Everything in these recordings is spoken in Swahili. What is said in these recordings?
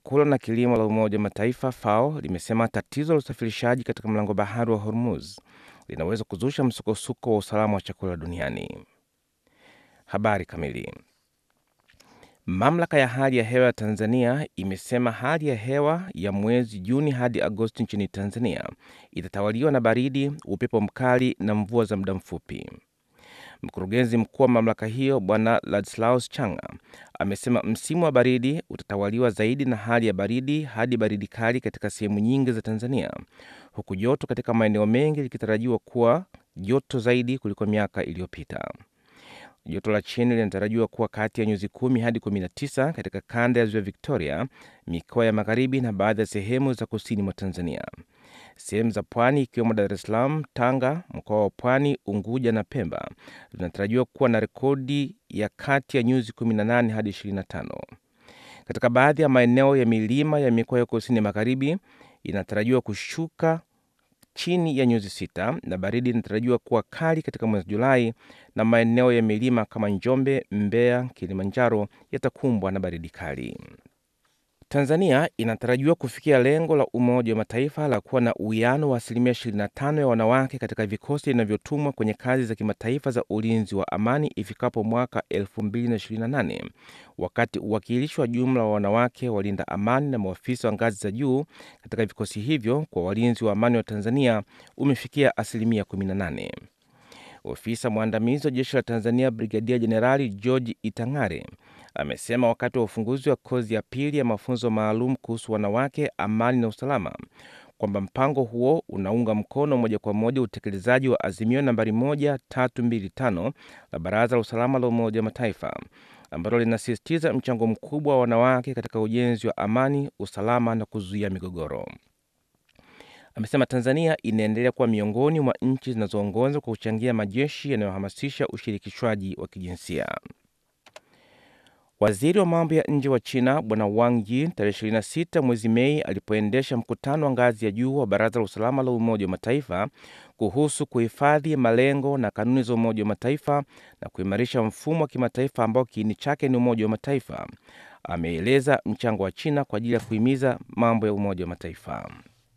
chakula na kilimo la Umoja wa Mataifa FAO limesema tatizo la usafirishaji katika mlango bahari wa Hormuz linaweza kuzusha msukosuko wa usalama wa chakula duniani. Habari kamili. Mamlaka ya hali ya hewa ya Tanzania imesema hali ya hewa ya mwezi Juni hadi Agosti nchini Tanzania itatawaliwa na baridi, upepo mkali na mvua za muda mfupi. Mkurugenzi mkuu wa mamlaka hiyo Bwana Ladislaus Changa amesema msimu wa baridi utatawaliwa zaidi na hali ya baridi hadi baridi kali katika sehemu nyingi za Tanzania, huku joto katika maeneo mengi likitarajiwa kuwa joto zaidi kuliko miaka iliyopita. Joto la chini linatarajiwa kuwa kati ya nyuzi kumi hadi 19 katika kanda ya ziwa Victoria, mikoa ya magharibi na baadhi ya sehemu za kusini mwa Tanzania. Sehemu za pwani ikiwemo Dar es Salaam, Tanga, mkoa wa Pwani, Unguja na Pemba zinatarajiwa kuwa na rekodi ya kati ya nyuzi 18 hadi 25. Katika baadhi ya maeneo ya milima ya mikoa ya kusini magharibi inatarajiwa kushuka chini ya nyuzi sita na baridi inatarajiwa kuwa kali katika mwezi Julai, na maeneo ya milima kama Njombe, Mbeya, Kilimanjaro yatakumbwa na baridi kali. Tanzania inatarajiwa kufikia lengo la Umoja wa Mataifa la kuwa na uwiano wa asilimia 25 ya wanawake katika vikosi vinavyotumwa kwenye kazi za kimataifa za ulinzi wa amani ifikapo mwaka 2028 wakati uwakilishi wa jumla wa wanawake walinda amani na maafisa wa ngazi za juu katika vikosi hivyo kwa walinzi wa amani wa Tanzania umefikia asilimia 18. Ofisa mwandamizi wa jeshi la Tanzania Brigadia Jenerali George Itang'are amesema wakati wa ufunguzi wa kozi ya pili ya mafunzo maalum kuhusu wanawake, amani na usalama kwamba mpango huo unaunga mkono moja kwa moja utekelezaji wa azimio nambari 1325 la Baraza la Usalama la Umoja wa Mataifa ambalo linasisitiza mchango mkubwa wa wanawake katika ujenzi wa amani, usalama na kuzuia migogoro. Amesema Tanzania inaendelea kuwa miongoni mwa nchi zinazoongoza kwa kuchangia majeshi yanayohamasisha ushirikishwaji wa kijinsia. Waziri wa mambo ya nje wa China Bwana Wang Yi tarehe 26 mwezi Mei alipoendesha mkutano wa ngazi ya juu wa Baraza la Usalama la Umoja wa Mataifa kuhusu kuhifadhi malengo na kanuni za Umoja wa Mataifa na kuimarisha mfumo wa kimataifa ambao kiini chake ni Umoja wa Mataifa, ameeleza mchango wa China kwa ajili ya kuhimiza mambo ya Umoja wa Mataifa.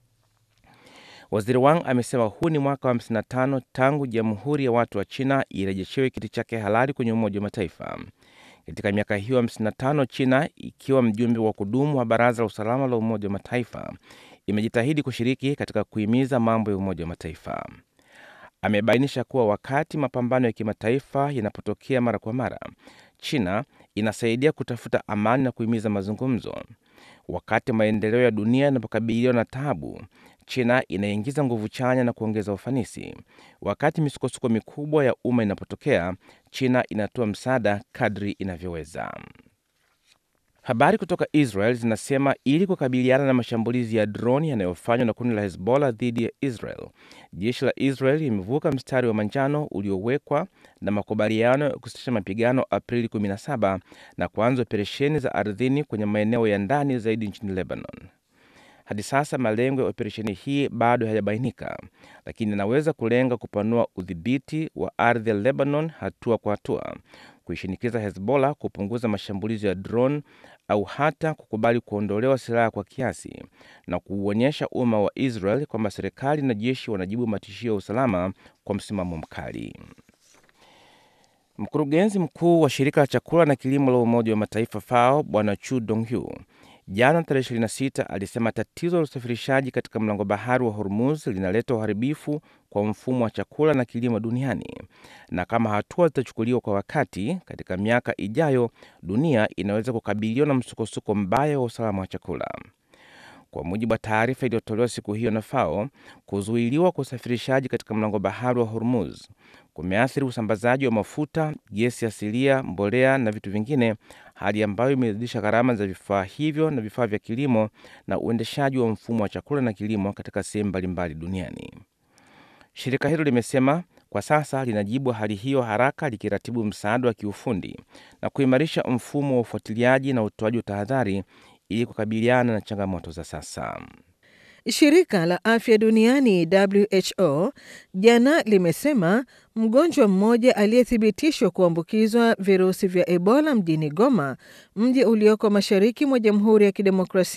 Waziri Wang amesema huu ni mwaka wa 55 tangu Jamhuri ya Watu wa China irejeshewe kiti chake halali kwenye Umoja wa Mataifa. Katika miaka hiyo 55 China ikiwa mjumbe wa kudumu wa Baraza la Usalama la Umoja wa Mataifa imejitahidi kushiriki katika kuhimiza mambo ya Umoja wa Mataifa. Amebainisha kuwa wakati mapambano ya kimataifa yanapotokea mara kwa mara, China inasaidia kutafuta amani na kuhimiza mazungumzo. Wakati maendeleo ya dunia yanapokabiliwa na tabu, China inaingiza nguvu chanya na kuongeza ufanisi. Wakati misukosuko mikubwa ya umma inapotokea, China inatoa msaada kadri inavyoweza. Habari kutoka Israel zinasema ili kukabiliana na mashambulizi ya droni yanayofanywa na kundi la Hezbollah dhidi ya Israel, jeshi la Israel limevuka mstari wa manjano uliowekwa na makubaliano ya kusitisha mapigano Aprili 17 na kuanza operesheni za ardhini kwenye maeneo ya ndani zaidi nchini Lebanon. Hadi sasa malengo ya operesheni hii bado hayajabainika, lakini inaweza kulenga kupanua udhibiti wa ardhi ya Lebanon hatua kwa hatua, kuishinikiza Hezbollah kupunguza mashambulizi ya drone au hata kukubali kuondolewa silaha kwa kiasi na kuuonyesha umma wa Israel kwamba serikali na jeshi wanajibu matishio ya usalama kwa msimamo mkali. Mkurugenzi mkuu wa shirika la chakula na kilimo la Umoja wa Mataifa FAO Bwana Chu Donghu jana tarehe 26 alisema tatizo la usafirishaji katika mlango bahari wa Hormuz linaleta uharibifu kwa mfumo wa chakula na kilimo duniani, na kama hatua zitachukuliwa kwa wakati, katika miaka ijayo dunia inaweza kukabiliwa na msukosuko mbaya wa usalama wa chakula. Kwa mujibu wa taarifa iliyotolewa siku hiyo na FAO, kuzuiliwa kwa usafirishaji katika mlango bahari wa Hormuz kumeathiri usambazaji wa mafuta, gesi asilia, mbolea na vitu vingine, hali ambayo imezidisha gharama za vifaa hivyo na vifaa vya kilimo na uendeshaji wa mfumo wa chakula na kilimo katika sehemu mbalimbali duniani. Shirika hilo limesema kwa sasa linajibu hali hiyo haraka, likiratibu msaada wa kiufundi na kuimarisha mfumo wa ufuatiliaji na utoaji wa tahadhari ili kukabiliana na changamoto za sasa. Shirika la afya duniani WHO jana limesema mgonjwa mmoja aliyethibitishwa kuambukizwa virusi vya Ebola mjini Goma, mji ulioko mashariki mwa Jamhuri ya Kidemokrasia